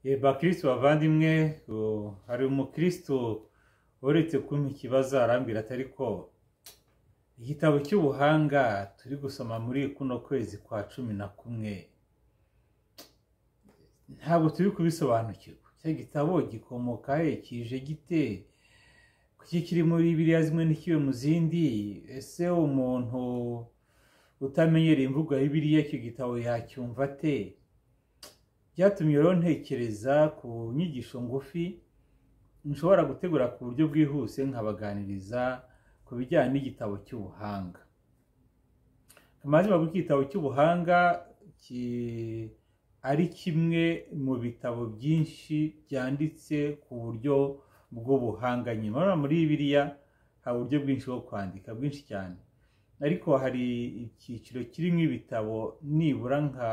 ye bakristo bavandimwe uh, hari umukristo uretse kumpa ikibazo arambwira atari ko igitabo cy'ubuhanga turi gusoma muri kuno kwezi kwa cumi na kumwe ntabwo turi kubisobanukirwa icyo gitabo gikomoka he kije gite kuki kiri muri biriya zimwe ntikibe mu zindi ese umuntu utamenyereye imvugo ya bibiliya icyo gitabo yacyumva ate byatumye rero ntekereza ku nyigisho ngufi nshobora gutegura ku buryo bwihuse nkabaganiriza ku bijyanye n'igitabo cy'ubuhanga amazi bavuga igitabo cy'ubuhanga ki- ari kimwe mu bitabo byinshi byanditse ku buryo bw'ubuhanga nyine urabona muri biriya hari uburyo bwinshi bwo kwandika bwinshi cyane ariko hari icyiciro kirimo ibitabo nibura nka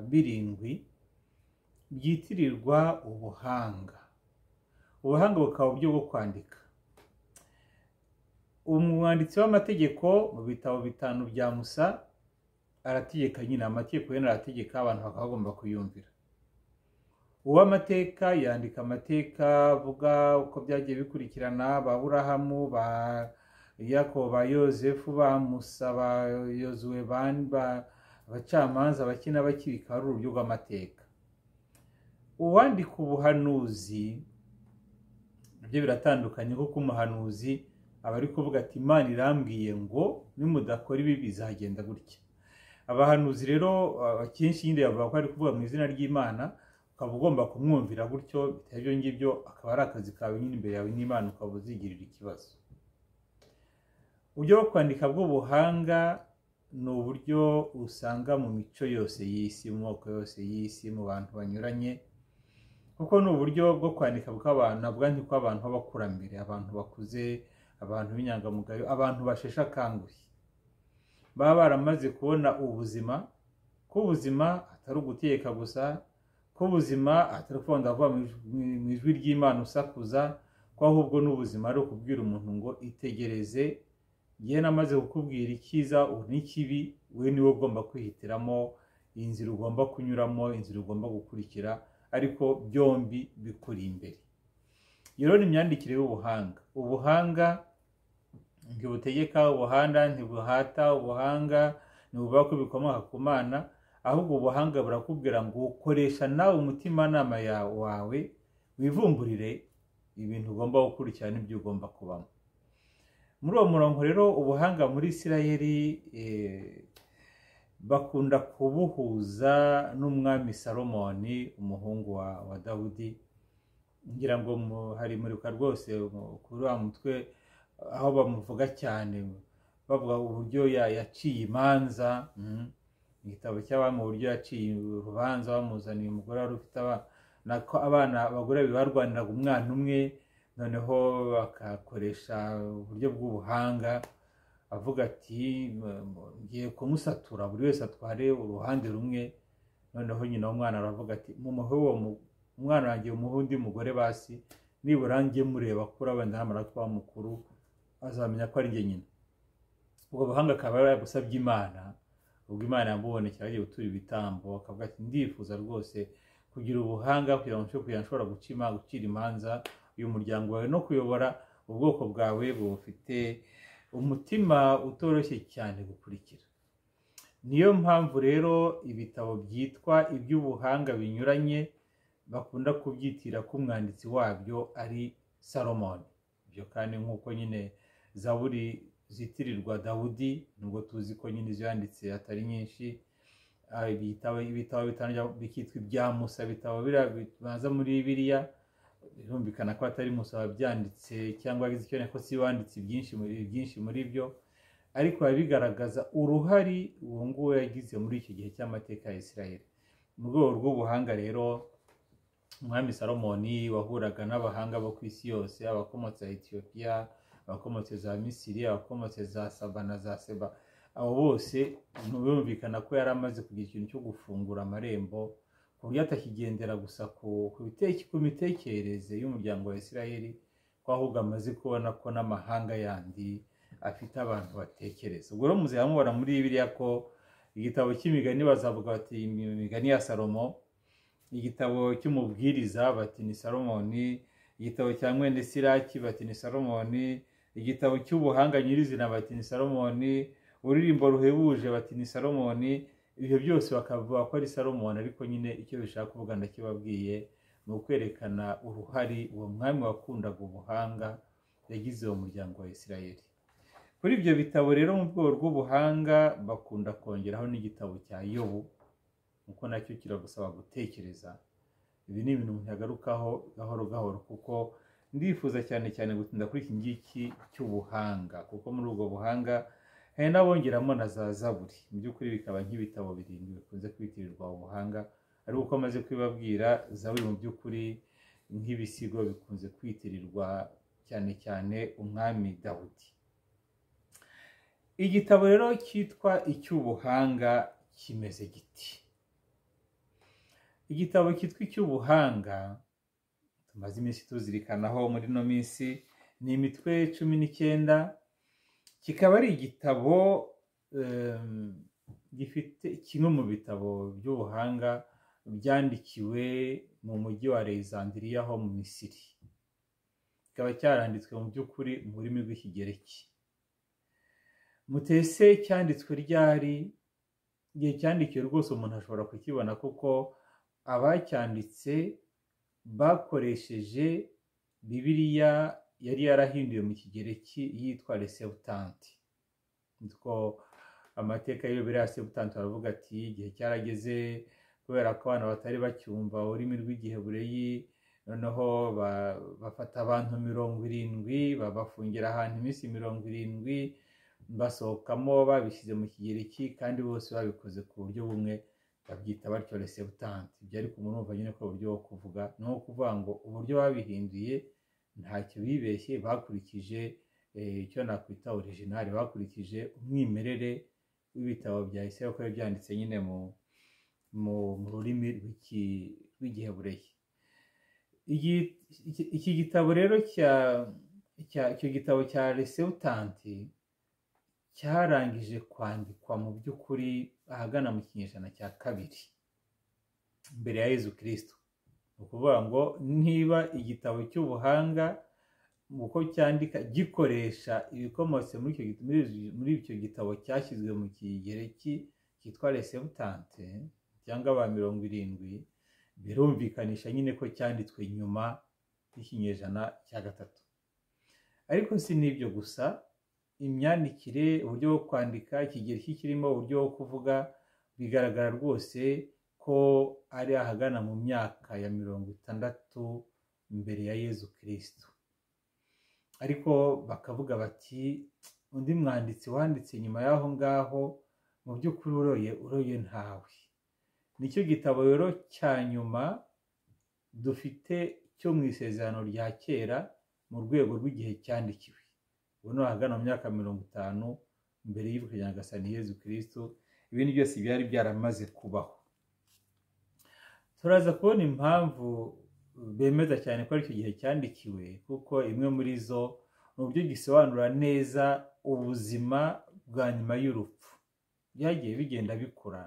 birindwi byitirirwa ubuhanga ubuhanga bukaba uburyo bwo kwandika umwanditsi w'amategeko mu bitabo bitanu bya musa arategeka nyine amategeko yenda arategeka abantu bakaba bagomba kuyumvira uw'amateka yandika amateka avuga uko byagiye bikurikirana ba burahamu ba yakobo ba yozefu ba musa ba yozuwe ba- ba- abacamanza abakina abakiri bikaba ari uburyo bw'amateka uwandika ubuhanuzi nabyo biratandukanye kuko umuhanuzi aba ari kuvuga ati imana irambwiye ngo nimudakora ibi bizagenda gutya abahanuzi rero uh, akenshi nyine bavuga ko ari kuvuga mu izina ry'imana ukaba ugomba kumwumvira gutyo bitari ibyo ngibyo akaba ari akazi kawe nyine imbere yawe n'imana ukaba uzigirira ikibazo uburyo bwo kwandika bw'ubuhanga ni uburyo usanga mu mico yose y'isi mu moko yose y'isi mu bantu banyuranye kuko ni uburyo bwo kwandika bw'abantu nabwo kw'abantu b'abakurambere abantu bakuze abantu b'inyangamugayo abantu basheshe akanguhe baba baramaze kubona ubuzima ko ubuzima atari ugutegeka gusa ko ubuzima atari ukuvuga ngo ndavuga mu ijwi- mu- mu ijwi ry'imana usakuza ko ahubwo n'ubuzima ari ukubwira umuntu ngo itegereze njye namaze kukubwira icyiza ubu n'ikibi we niwe ugomba kwihitiramo inzira ugomba kunyuramo inzira ugomba gukurikira ariko byombi bikuri imbere iyo rero ni imyandikire y'ubuhanga ubuhanga ntibutegeka ubuhanga ntibuhata ubuhanga ntibuvuga ko bikomoka ku mana ahubwo ubuhanga burakubwira ngo ukoresha nawe umutimanama ya- wawe wivumburire ibintu ugomba gukurikira n'ibyo ugomba kubamo muri uwo murongo rero ubuhanga muri isirayeli eh, bakunda kubuhuza n'umwami salomoni umuhungu wa, wa dawudi ngira ngo mu- harimuruka rwose mu- kuri wa mutwe aho bamuvuga cyane bavuga uburyo ya- yaciye imanza mhm. igitabo cy'abami uburyo yaciye urubanza bamuzaniye umugore wari ufite aba- nako abana abagore babiri barwaniraga umwana umwe noneho bakakoresha uburyo bw'ubuhanga avuga ati "M- m- ngiye kumusatura buri wese atware uruhande rumwe noneho nyina w'umwana aravuga ati mumuhe uwo mu- umwana wanjye umuhe undi mugore basi nibura njye mureba kuri wenda namara kuba mukuru azamenya ko ari njye nyina ubwo buhanga akaba yaragusabye imana ubwo imana yamubonekera agiye gutura ibitambo akavuga ati ndifuza rwose kugira ubuhanga kugira ngo nshobore kugira nshobora guca ima- gucira imanza uyu muryango wawe no kuyobora ubwoko bwawe bufite umutima utoroshye cyane gukurikira niyo mpamvu rero ibitabo byitwa iby'ubuhanga binyuranye bakunda kubyitira ko umwanditsi wabyo ari salomoni ibyo kandi nk'uko nyine zaburi zitirirwa dawudi nubwo tuzi ko nyine izo yanditse atari nyinshi Ah, ibitabo ibitabo bitanu bya- bikitwa ibya musa ibitabo biriya bibanza muri biriya birumvikana ko atari musa wabyanditse cyangwa yagize icyo ko si we wanditse byinshi muri byinshi muri byo ariko biba bigaragaza uruhare uwo nguwo yagize muri icyo gihe cy'amateka ya isirayeli mu rwego rw'ubuhanga rero umwami salomoni wahuraga n'abahanga bo ku isi yose abakomotse ya etiyopiya abakomotse za misiri abakomotse za saba na za seba abo bose birumvikana ko yari amaze kugira ikintu cyo gufungura amarembo ku buryo atakigendera gusa ku ku biteke- ku mitekerereze y'umuryango wa isirayeli ko ahubwo amaze kubona ko n'amahanga yandi afite abantu batekereza ubwo rero muzajya mubona muri biriya ko igitabo cy'imigani bazavuga bati imigani ya salomo igitabo cy'umubwiriza bati ni salomoni igitabo cya mwene siraki bati ni salomoni igitabo cy'ubuhanga nyirizina bati ni salomoni ururirimbo ruhebuje bati ni salomoni ibyo byose bakavuga ko ari salomoni ariko nyine icyo bishaka kuvuga ndakibabwiye ni ukwerekana uruhare uwo mwami wakundaga ubuhanga yagize uwo muryango wa isirayeli kuri ibyo bitabo rero mu rwego rw'ubuhanga bakunda kongeraho n'igitabo cya yobu kuko nacyo kiragusaba gutekereza ibi ni ibintu umuntu yagarukaho gahoro gahoro kuko ndifuza cyane cyane gutinda kuri iki ngiki cy'ubuhanga kuko muri ubwo buhanga hari n'abongeramo na za zaburi mu by'ukuri bikaba nk'ibitabo birindwi bikunze kwitirirwa ubuhanga ariko uko amaze kubibabwira zaburi mu by'ukuri nk'ibisigo bikunze kwitirirwa cyane cyane umwami dawudi igitabo rero cyitwa icy'ubuhanga kimeze giti igitabo cyitwa icy'ubuhanga tumaze iminsi tuzirikanaho muri ino minsi ni imitwe cumi n'icyenda kikaba ari igitabo gifite kimwe mu bitabo by'ubuhanga byandikiwe mu mujyi wa Alexandria ho mu misiri kikaba cyaranditswe mu by'ukuri mu rurimi rw'ikigereki mutese cyanditswe ryari igihe cyandikiwe rwose umuntu ashobora kukibona kuko abacyanditse bakoresheje bibiriya yari yarahinduwe mu kigereki yitwa resebutanti nitwo amateka y'iyobera ya sebutanti baravuga ati igihe cyarageze kubera ko abantu batari bacyumva ururimi rw'igihebureyi noneho bafata abantu mirongo irindwi babafungira ahantu iminsi mirongo irindwi basohokamo babishyize mu kigereki kandi bose babikoze ku buryo bumwe babyita batyo resebutanti ibyo ariko umuntu wumva nyine ko uburyo bwo kuvuga ni nko kuvuga ngo uburyo babihinduye ntacyo bibeshye bakurikije icyo nakwita orijinali bakurikije umwimerere w'ibitabo bya isi kuko byanditse nyine mu rurimi rw'igihebureyi iki gitabo rero icyo gitabo cya resebutanti cyarangije kwandikwa mu by'ukuri ahagana mu kinyejana cya kabiri mbere ya yezu kirisito ni ukuvuga ngo niba igitabo cy'ubuhanga uko cyandika gikoresha ibikomotse muri icyo gitabo cyashyizwe mu kigereki cyitwa resebutanti cyangwa ba mirongo irindwi birumvikanisha nyine ko cyanditswe nyuma y'ikinyejana cya gatatu ariko si n'ibyo gusa imyandikire uburyo bwo kwandika ikigereki kirimo uburyo bwo kuvuga bigaragara rwose ko ari ahagana mu myaka ya mirongo itandatu mbere ya yezu kirisitu ariko bakavuga bati undi mwanditsi wanditse nyuma y'aho ngaho mu by'ukuri uroye uroye ntawe nicyo gitabo rero cya nyuma dufite cyo mu isezerano rya kera mu rwego rw'igihe cyandikiwe ubu ni ahagana mu myaka mirongo itanu mbere y'ubukwe nyagasa ni yezu kirisitu ibindi byose byari byaramaze kubaho turaza kubona impamvu bemeza cyane ko ari icyo gihe cyandikiwe kuko imwe muri zo ni uburyo gisobanura neza ubuzima bwa nyuma y'urupfu byagiye bigenda bikura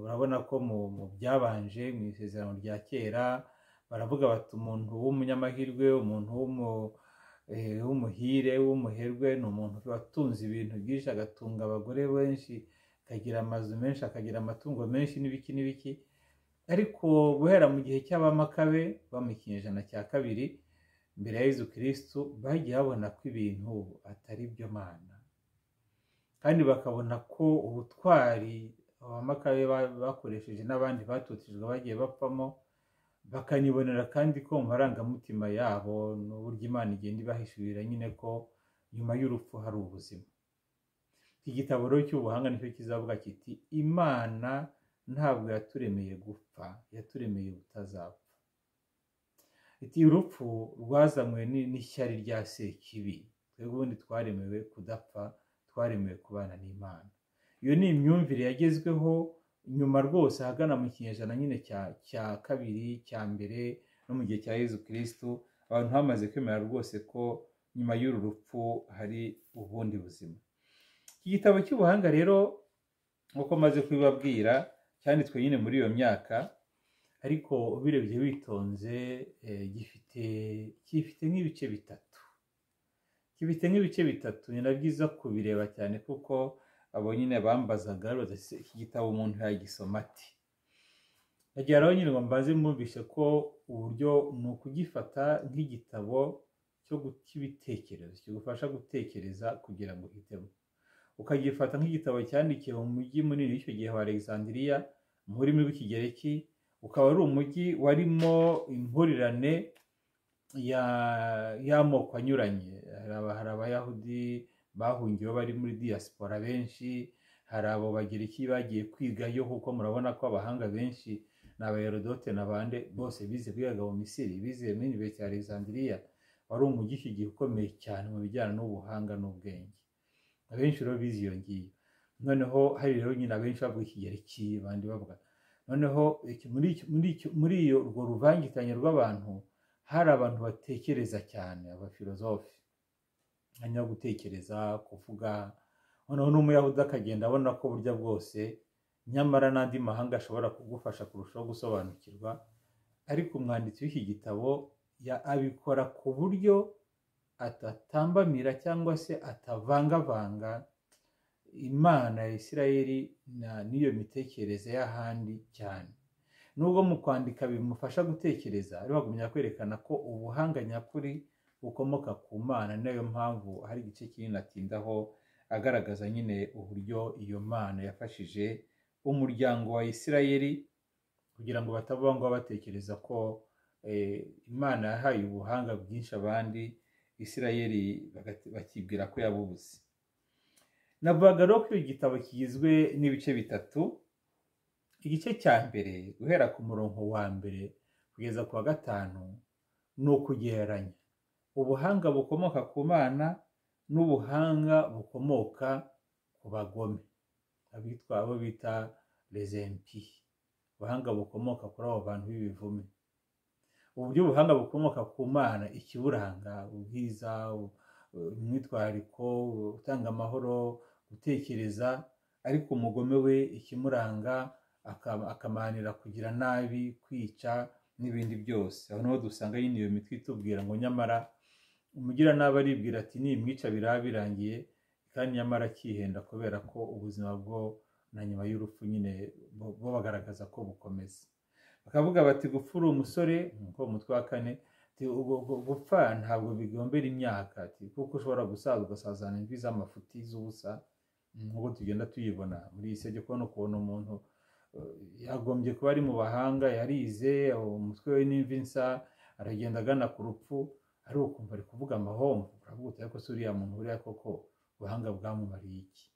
urabona ko mu byabanje mu isezerano rya kera baravuga bati umuntu w'umunyamahirwe umuntu w'umu w'umuhire w'umuherwe ni umuntu watunze ibintu byinshi agatunga abagore benshi akagira amazu menshi akagira amatungo menshi n'ibiki n'ibiki ariko guhera mu gihe cy'abamakabe mu kinyejana cya kabiri mbere ya Yezu kirisitu bagiye babona ko ibintu atari byo mana kandi bakabona ko ubutwari abamakabe bakoresheje n'abandi batutijwe bagiye bapfamo bakanibonera kandi ko mu marangamutima yabo n'uburyo imana igenda ibahishurira nyine ko nyuma y'urupfu hari ubuzima iki gitabo rero cy'ubuhanga nicyo kizavuga kiti imana ntabwo yaturemeye gupfa yaturemeye utazapfa iti urupfu rwazanywe n'ishyari rya sekibi twebwe ubundi twaremewe kudapfa twaremewe kubana n'imana iyo ni imyumvire yagezweho nyuma rwose ahagana mu kinyejana nyine cya kabiri cya mbere no mu gihe cya yezu kirisitu abantu bamaze kwemera rwose ko nyuma y'uru rupfu hari ubundi buzima iki gitabo cy'ubuhanga rero nk'uko maze kubibabwira cyanditswe nyine muri iyo myaka ariko ubirebye witonze eh, gifite gifite nk'ibice bitatu gifite nk'ibice bitatu ni na byiza kubireba cyane kuko abo nyine bambazaga babaza "Ese iki gitabo umuntu yagisoma ati nagira aho nyine ngo mbaze mwumvishe ko uburyo ni ukugifata nk'igitabo cyo gu- cy'ibitekerezo kigufasha gutekereza kugira ngo uhitemo ukagifata nk'igitabo cyandikiwe mu mujyi munini w'icyo gihe wa alexandria mu rurimi rw'ikigereki ukaba ari umujyi warimo impurirane ya- y'amoko anyuranye hari aba- hari abayahudi bahungiyeho bari muri diaspora benshi hari abo bagereki bagiye kwigayo kuko murabona ko abahanga benshi ni abayerodote n'abande bose bize bigaga mu misiri bize muri universite ya alexandria wari umujyi iki gihe ukomeye cyane mu bijyanye n'ubuhanga n'ubwenge abenshi rero bize iyo ngiyo noneho hari rero nyine abenshi bavuga ikigereki abandi bavuga noneho iki- muri iki- muri iki- muri iyo urwo ruvangitanye rw'abantu hari abantu batekereza cyane abafilozofi hanyuma gutekereza kuvuga noneho n'umuyahudi akagenda abona ko burya bwose nyamara n'andi mahanga ashobora kugufasha kurushaho gusobanukirwa ariko umwanditsi w'iki gitabo ya- abikora ku buryo atatambamira cyangwa se atavangavanga imana ya isirayeli na- n'iyo mitekerereze y'ahandi cyane nubwo mu kwandika bimufasha gutekereza ariko bagumya kwerekana ko ubuhanga nyakuri bukomoka ku mana niyo mpamvu hari igice kinini atindaho agaragaza nyine uburyo iyo mana yafashije umuryango wa isirayeli kugira ngo bataba ngo batekereza ko eh, imana yahaye ubuhanga bwinshi abandi isirayeli bagati- bakibwira ko yabubuze navugaga rero ko icyo gitabo kigizwe n'ibice bitatu igice cya mbere guhera ku murongo wa mbere kugeza ku wa gatanu ni ukugereranya ubuhanga bukomoka ku mana n'ubuhanga bukomoka ku bagome abitwa abo bita rezempi ubuhanga bukomoka kuri abo bantu b'ibivume uburyo ubuhanga bukomoka ku mana ikiburanga ubwiza u- imyitwariko gutanga amahoro gutekereza ariko umugome we ikimuranga aka- akamanira kugira nabi kwica n'ibindi byose aho niho dusanga nyine iyo mitwe itubwira ngo nyamara umugira nabi aribwira ati nimwica biraba birangiye kandi nyamara akihenda kubera ko ubuzima bwo na nyuma y'urupfu nyine bo- bo bagaragaza ko bukomeza bakavuga bati gupfa uri umusore nkuko mu mutwe wa kane ati, "Ubu- ubu- gupfa ntabwo bigombera imyaka ati, kuko ushobora gusaza ugasazana imvi z'amafuti z'ubusa nk'uko tugenda tuyibona muri iyi si yo kubona ukuntu umuntu eh, yagombye kuba ari mu bahanga yarize umutwe we n'imvi nsa aragenda agana ku rupfu ari ukumva ari kuvuga amahomvu uravuga uti ariko se uriya muntu buriya koko ubuhanga bwamumariye iki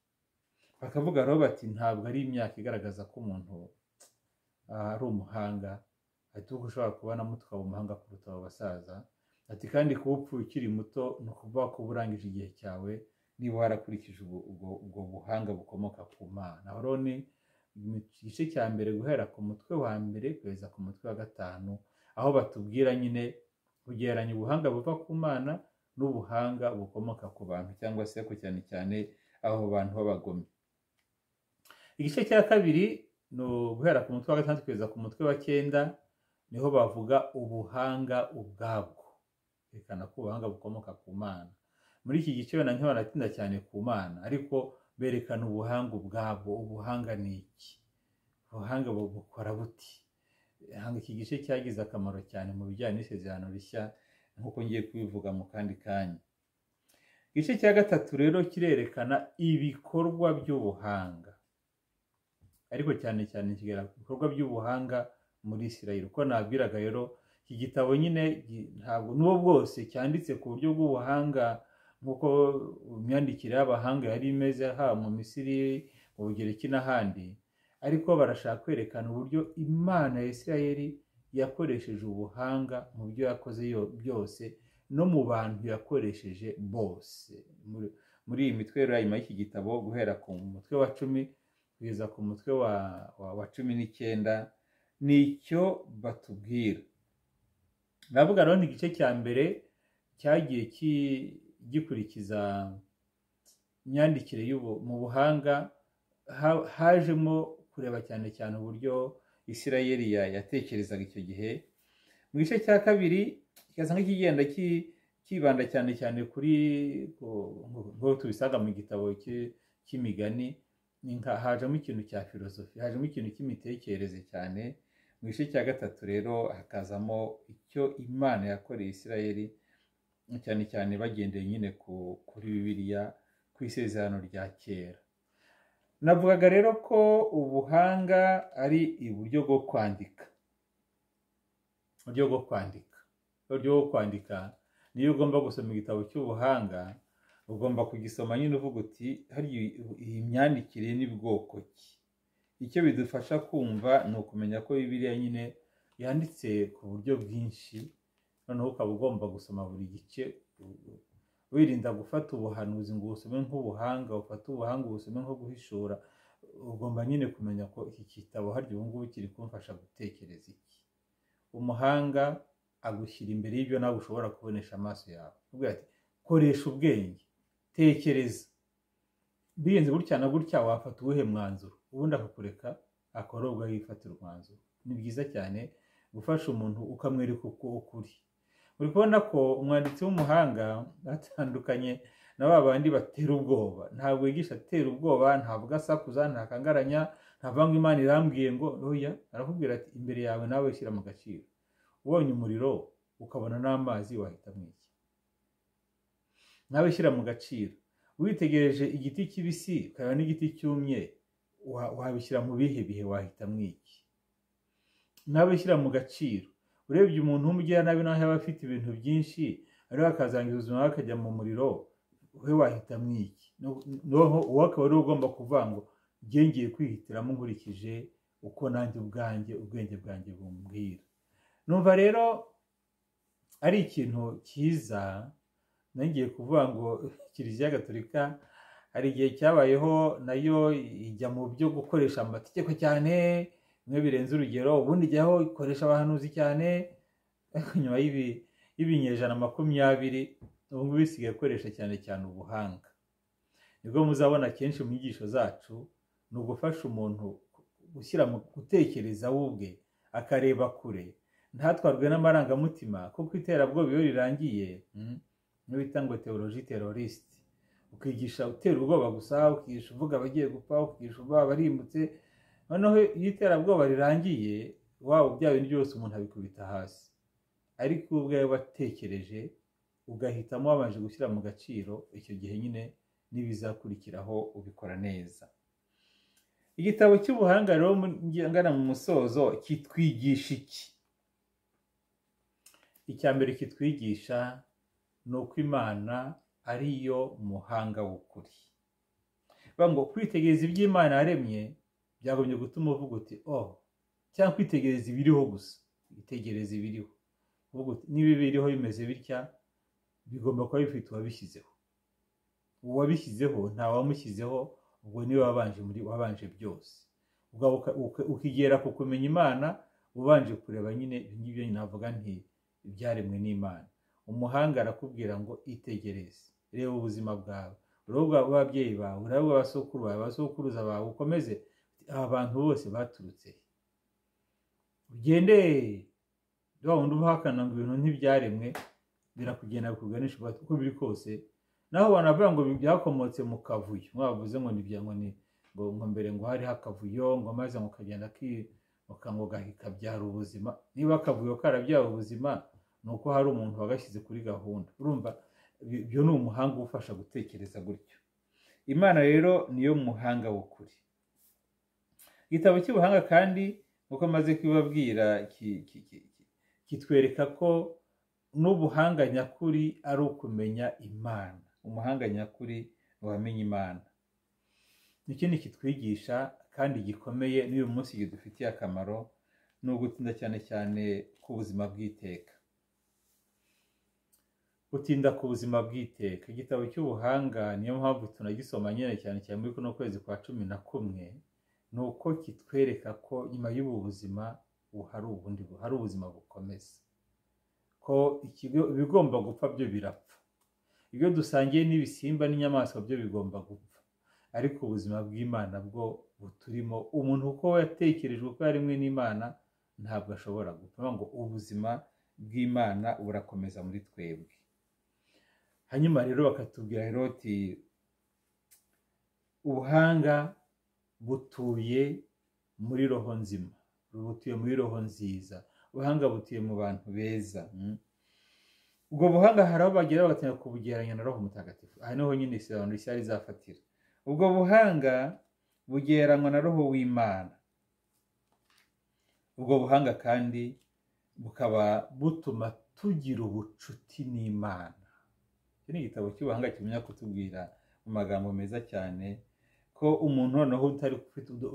bakavuga rero bati ntabwo ari imyaka igaragaza ko umuntu ah, ari umuhanga ati uko ushobora kubonamo tukaba umuhanga kuruta abo basaza ati kandi kuba upfuye ukiri muto ni ukuvuga ko uba urangije igihe cyawe niba warakurikije ubwo ubwo- ubwo buhanga bukomoka ku mana aho rero ni mu gice cya mbere guhera ku mutwe wa mbere kugeza ku mutwe wa gatanu aho batubwira nyine kugereranya ubuhanga buva ku mana n'ubuhanga bukomoka ku bantu cyangwa se ku cyane cyane abo bantu b'abagome igice cya kabiri ni uguhera ku mutwe wa gatandatu kugeza ku mutwe wa cyenda niho bavuga ubuhanga ubwabwo berekana ko ubuhanga bukomoka ku mana muri iki gice na ntiho banatinda cyane ku mana ariko berekana ubuhanga ubwabwo ubuhanga ni iki ubuhanga bu- bukora buti hanga iki gice cyagize akamaro cyane mu bijyanye n'isezerano rishya nk'uko ngiye kubivuga mu kandi kanya igice cya gatatu rero kirerekana ibikorwa by'ubuhanga ariko cyane cyane kigaragara ku bikorwa by'ubuhanga muri isirayeli uko nabwiraga rero iki gitabo nyine gi- ntabwo n'uwo bwose cyanditse ku buryo bw'ubuhanga nk'uko imyandikire y'abahanga yari imeze haba mu misiri mu bugereki n'ahandi ariko barashaka kwerekana uburyo imana ya isirayeli yakoresheje ubuhanga mu byo yakoze yo- byose no mu bantu yakoresheje bose muri, muri iyi mitwe rero nyuma y'iki gitabo guhera ku mutwe wa cumi kugeza ku mutwe wa, wa, wa cumi n'icyenda ni icyo batubwira ndavuga rero ni igice cya mbere cyagiye ki- gikurikiza imyandikire y'ubu mu buhanga ha- hajemo kureba cyane cyane uburyo isirayeli ya- yatekerezaga icyo gihe mu gice cya kabiri kigasa nk'ikigenda ki- kibanda cyane cyane kuri ku- nk'uko tubisanga mu gitabo ki- cy'imigani ni nka- hajemo ikintu cya filozofi hajemo ikintu cy'imitekerereze cyane mu gice cya gatatu rero hakazamo icyo imana yakoreye isirayeli cyane cyane bagendeye nyine ku- kuri bibiliya ku isezerano rya kera navugaga rero ko ubuhanga ari uburyo bwo kwandika uburyo bwo kwandika uburyo bwo kwandika niyo ugomba gusoma igitabo cy'ubuhanga ugomba kugisoma nyine uvuga uti hariya iyi myandikire n'ibwoko ki icyo bidufasha kumva ni ukumenya ko bibiliya nyine yanditse ku buryo bwinshi noneho ukaba ugomba gusoma buri gice wirinda gufata ubuhanuzi ngo ubusome nk'ubuhanga ufate ubuhanga ubusome nko guhishura ugomba nyine kumenya ko iki gitabo harya ubu ngubu kiri kumfasha gutekereza iki umuhanga agushyira imbere y'ibyo nawe ushobora kubonesha amaso yawe Avuga ati koresha ubwenge tekereza birenze gutya na gutya wafata uwuhe mwanzuro ubundi akakureka akora ubwo yifatira umwanzuro ni byiza cyane gufasha umuntu ukamwereka uko ukuri uri kubona ko umwanditsi w'umuhanga atandukanye na ba bandi batera ubwoba ntabwo yigisha atera ubwoba ntabwo asakuza ntakangaranya ntabwo ngo imana irambwiye ngo oya arakubwira ati imbere yawe nawe shyira mu gaciro ubonye umuriro ukabona n'amazi wahita mwiki nawe shyira mu gaciro witegereje igiti kibisi ukabona n'igiti cyumye wa- wabishyira mu bihe bihe wahita mwiki nawe shyira mu gaciro urebye umuntu w'umugiranabi naho yaba afite ibintu byinshi ariko akazangiza ubuzima bwe akajya mu muriro we wahita mwiki noneho uwo akaba ari we ugomba kuvuga ngo njye ngiye kwihitiramo nkurikije uko nanjye ubwanjye ubwenge bwanjye bumbwira numva rero ari ikintu cyiza nongeye kuvuga ngo kiliziya gatolika hari igihe cyabayeho nayo ijya mu byo gukoresha amategeko cyane bimwe birenze urugero ubundi ijyaho ikoresha abahanuzi cyane ariko nyuma y'ibi- y'ibinyejana makumyabiri ubu ngubu isigaye ikoresha cyane cyane ubuhanga nibwo muzabona kenshi mu nyigisho zacu ni ugufasha umuntu gushyira mu gutekereza we ubwe akareba kure ntatwarwe n'amarangamutima kuko iterabwoba iyo rirangiye mm, niyo bita ngo teoloji terorisite ukigisha utera ubwoba gusa ukigisha uvuga abagiye gupfa ukigisha uvuga abarimbutse noneho iyo iterabwoba rirangiye waba ubya bintu byose umuntu abikubita hasi ariko iyo ubwawe watekereje ugahitamo wabanje gushyira mu gaciro icyo gihe nyine n'ibizakurikiraho ubikora neza igitabo cy'ubuhanga rero mu- ngana mu musozo kitwigisha iki icya mbere kitwigisha ni uko imana ari yo muhanga w'ukuri bavuga ngo kwitegereza iby'imana yaremye byagombye gutuma uvuga uti oh cyangwa kwitegereza ibiriho gusa kwitegereza ibiriho uvuga uti niba ibiriho bimeze bitya bigomba kuba bifite uwabishyizeho uwabishyizeho nta wamushyizeho ubwo niwe wabanje muri wabanje byose ubwo uka- uka- ukigera ku kumenya imana ubanje kureba nyine ibyo ngibyo nyine navuga nti ibyaremwe n'imana umuhanga arakubwira ngo itegereze reba ubuzima bwawe urebe ubw'ababyeyi bawe urebe ubw'abasokuru bawe abasokuruza bawe ukomeze aba bantu bose baturutse he ugende wa wundi ubahakana ngo ibintu ntibyaremwe birakugenda bikuganisha uko biri kose naho wanavuga ngo byakomotse mu kavuyo mwavuze ngo ni bya- ngo ni ngo ngo mbere ngo hariho akavuyo ngo maze ngo kagenda ki- ngo- ngo gahi- kabyara ubuzima niba akavuyo karabyara ubuzima ni uko hari umuntu wagashyize kuri gahunda urumva ibyo ibyo ni umuhanga ufasha gutekereza gutyo imana rero niyo muhanga w'ukuri igitabo cy'ubuhanga kandi nk'uko maze kubibabwira ki- ki- ki- ki- kitwereka ko n'ubuhanga nyakuri ari ukumenya imana umuhanga nyakuri ni uwamenya imana ikindi kitwigisha kandi gikomeye n'uyu munsi kidufitiye akamaro ni ugutinda cyane cyane ku buzima bw'iteka gutinda ku buzima bw'iteka igitabo cy'ubuhanga niyo mpamvu tunagisoma nyine cyane cyane muri kuno kwezi kwa cumi na kumwe ni uko kitwereka ko nyuma y'ubu buzima ubu hari ubundi hari ubuzima bukomeza ko ikigo- ibigomba gupfa byo birapfa ibyo dusangiye n'ibisimba n'inyamaswa byo bigomba gupfa ariko ubuzima bw'imana bwo buturimo umuntu uko yatekerejwe ko yarimwe n'imana ntabwo ashobora gupfa ngo ubuzima bw'imana burakomeza muri twebwe hanyuma rero bakatubwira heroti ubuhanga butuye muri roho nzima butuye muri roho nziza ubuhanga butuye mu bantu beza ubwo buhanga hari aho bagera batangira kubugereranya na roho mutagatifu aha niho nyine isezerano rishya rizafatira ubwo buhanga bugereranywa na roho w'imana ubwo buhanga kandi bukaba butuma tugira ubucuti n'imana iki ni igitabo cy'ubuhanga kimenya kutubwira mu magambo meza cyane ko umuntu noneho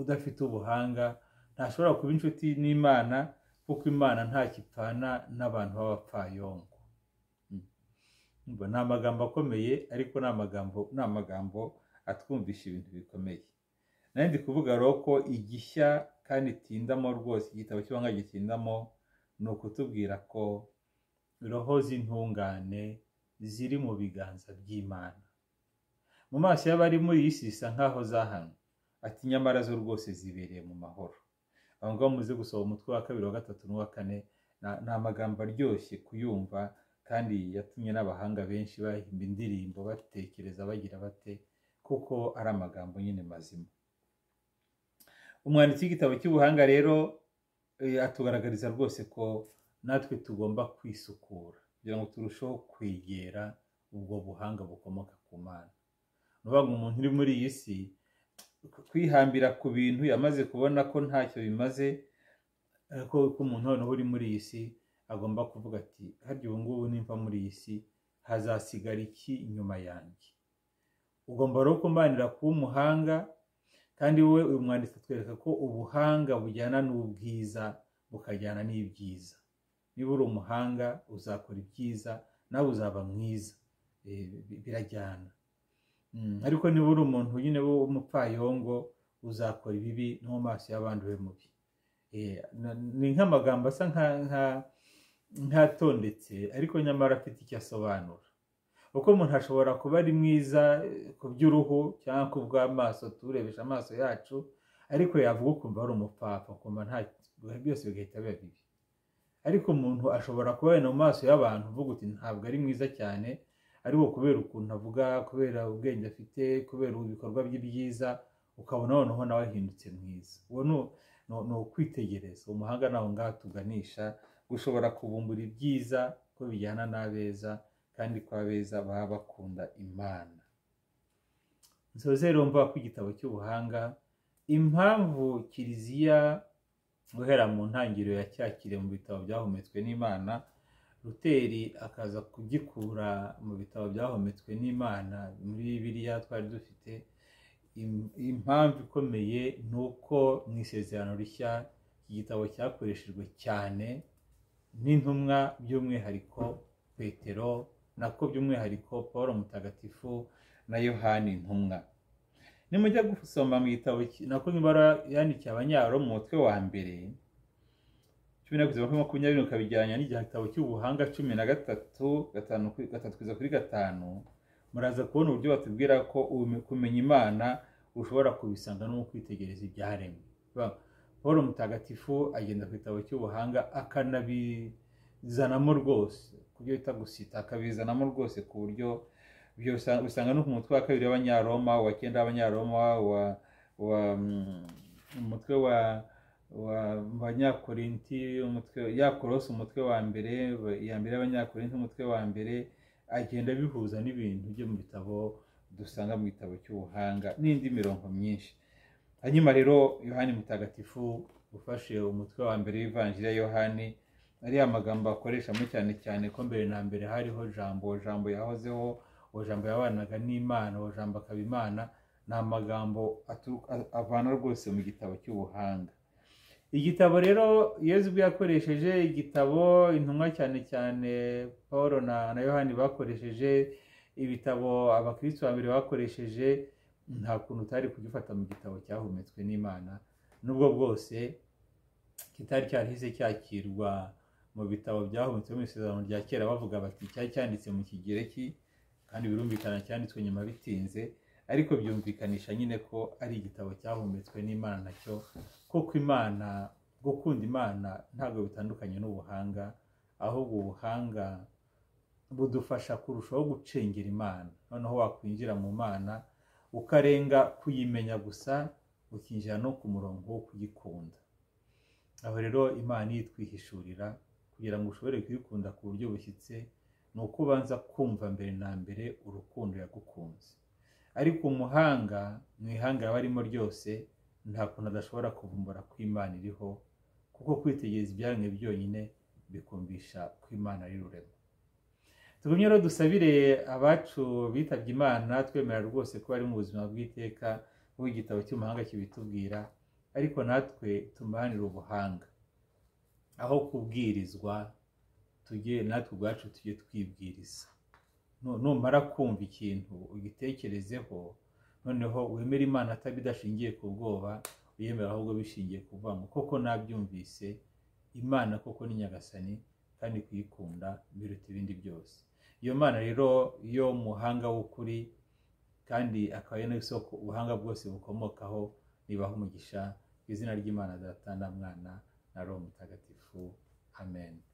udafite ubuhanga ntashobora kuba inshuti n'imana kuko imana ntakipfana n'abantu b'abapfayongo ni amagambo akomeye ariko ni amagambo ni amagambo atwumvisha ibintu bikomeye nayo ndi kuvuga rero ko igishya kandi itindamo rwose igitabo cy'ubuhanga gitindamo ni ukutubwira ko roho z'intungane ziri mu biganza by'imana mu maso y'abari muri iyi si zisa nk'aho zahanwe ati nyamara zo rwose zibereye mu mahoro aho ngaho muze gusaba umutwe wa kabiri wa gatatu n'uwa kane ni amagambo aryoshye kuyumva kandi yatumye n'abahanga benshi bahimba indirimbo batekereza bagira bate kuko ari amagambo nyine mazima umwanditsi w'igitabo cy'ubuhanga rero atugaragariza rwose ko natwe tugomba kwisukura kugira ngo turusheho kwegera ubwo buhanga bukomoka ku mana nuvuga ngo umuntu uri muri iyi si kwihambira ku bintu yamaze kubona ko ntacyo bimaze ko umuntu noneho uri muri iyi si agomba kuvuga ati harya ubu ngubu nimva muri iyi si hazasigara iki inyuma yanjye ugomba rero kumbanira kuba umuhanga kandi wowe uyu mwanditsi atwereka ko ubuhanga bujyana n'ubwiza bukajyana n'ibyiza niba uri umuhanga uzakora ibyiza nawe uzaba mwiza birajyana ariko niba uri umuntu nyine w'umupfayongo uzakora ibibi no mu maso y'abandi ube mubi ni nk'amagambo asa nk'atondetse ariko nyamara afite icyo asobanura kuko umuntu ashobora kuba ari mwiza ku by'uruhu cyangwa ku bw'amaso turebesha amaso yacu ariko yavuga ukumva ari umupfapfa ukumva nta byose bigahita biba bibi ariko umuntu ashobora kubabona mu maso y'abantu uvuga uti ntabwo ari mwiza cyane ariko kubera ukuntu avuga kubera ubwenge afite kubera ibikorwa bye byiza ukabona noneho nawe ahindutse mwiza uwo ni ukwitegereza umuhanga nawe ngaho tuganisha gushobora kubumbura ibyiza ko bijyana n'abeza kandi ko abeza baba bakunda imana nzobere mvuga ko igitabo cy'ubuhanga impamvu kiliziya guhera mu ntangiriro ya cyakire mu bitabo byahumetswe n'imana ruteri akaza kugikura mu bitabo byahometswe n'imana muri biriya twari dufite impamvu ikomeye ni uko mu isezerano rishya iki gitabo cyakoreshejwe cyane n'intumwa by'umwihariko petero nako by'umwihariko paul mutagatifu na yohani intumwa nimujya gusoma mu gitabo nako nk'ibara yandikiye abanyaro mu mutwe wa mbere cumi na kugeza kuri makumyabiri ukabigereranya n'igitabo cy'ubuhanga cumi na gatatu gatanu gatatu kugeza kuri gatanu muraza kubona uburyo batubwira ko kumenya imana ushobora kubisanga no mu kwitegereza ibyaremwe paul mutagatifu agenda ku gitabo cy'ubuhanga akanabizanamo rwose ku byo bita gusita akabizanamo rwose ku buryo ibyo usanga no ku mutwe wa kabiri w'abanyaroma wa cyenda w'abanyaroma wa umutwe wa abanyakorinti umutwe yakorose umutwe wa mbere iya mbere y'abanyakorinti umutwe wa mbere agenda bihuza n'ibintu byo mu bitabo dusanga mu gitabo cy'ubuhanga n'indi mirongo myinshi hanyuma rero yohani mutagatifu ufashe umutwe wa mbere w'ivanjiri ya yohani ariya magambo akoreshamo cyane cyane ko mbere na mbere hariho jambo jambo yahozeho uwo jambo yabanaga n'imana uwo jambo akaba imana ni amagambo avana rwose mu gitabo cy'ubuhanga igitabo rero iyo ubwo yakoresheje igitabo intumwa cyane cyane paul na yohani bakoresheje ibitabo abakirisitu babiri bakoresheje nta kuntu utari kugifata mu gitabo cyahumetswe n'imana n'ubwo bwose kitari cyarahise cyakirwa mu bitabo byahumetswe mu isezerano rya kera bavuga bati cyari cyanditse mu kigereki kandi birumvikana cyanditswe nyuma bitinze ariko byumvikanisha nyine ko ari igitabo cyahumetswe n'imana nacyo kuko imana gukunda imana ntabwo bitandukanye n'ubuhanga ahubwo ubuhanga budufasha kurushaho gucengera imana noneho wakwinjira mu mana ukarenga kuyimenya gusa ukinjira no ku murongo wo kuyikunda aho rero imana yitwihishurira kugira ngo ushobore kuyikunda ku buryo bushyitse ni uko ubanza kumva mbere na mbere urukundo yagukunze ariko umuhanga mu ihanga aba arimo ryose nta kuntu adashobora kuvumbura ko imana iriho kuko kwitegereza ibyaremwe byonyine bikumvisha ko imana ari rurema tugumye rero dusabire abacu bitabye imana twemera rwose ko bari mu buzima bw'iteka igitabo cy'umuhanga kibitubwira ariko natwe tumuhanire ubuhanga aho kubwirizwa tujye natwe ubwacu tujye twibwiriza numara kumva ikintu ugitekerezeho noneho wemere imana atabidashingiye ku bwoba uyemera ahubwo bishingiye ku ngo koko nabyumvise imana koko ni nyagasani kandi kuyikunda biruta ibindi byose iyo mana rero yo muhanga w'ukuri kandi akaba ari n'isoko ubuhanga bwose bukomokaho nibaho umugisha ku izina ry'imana data na mwana na roho mutagatifu amen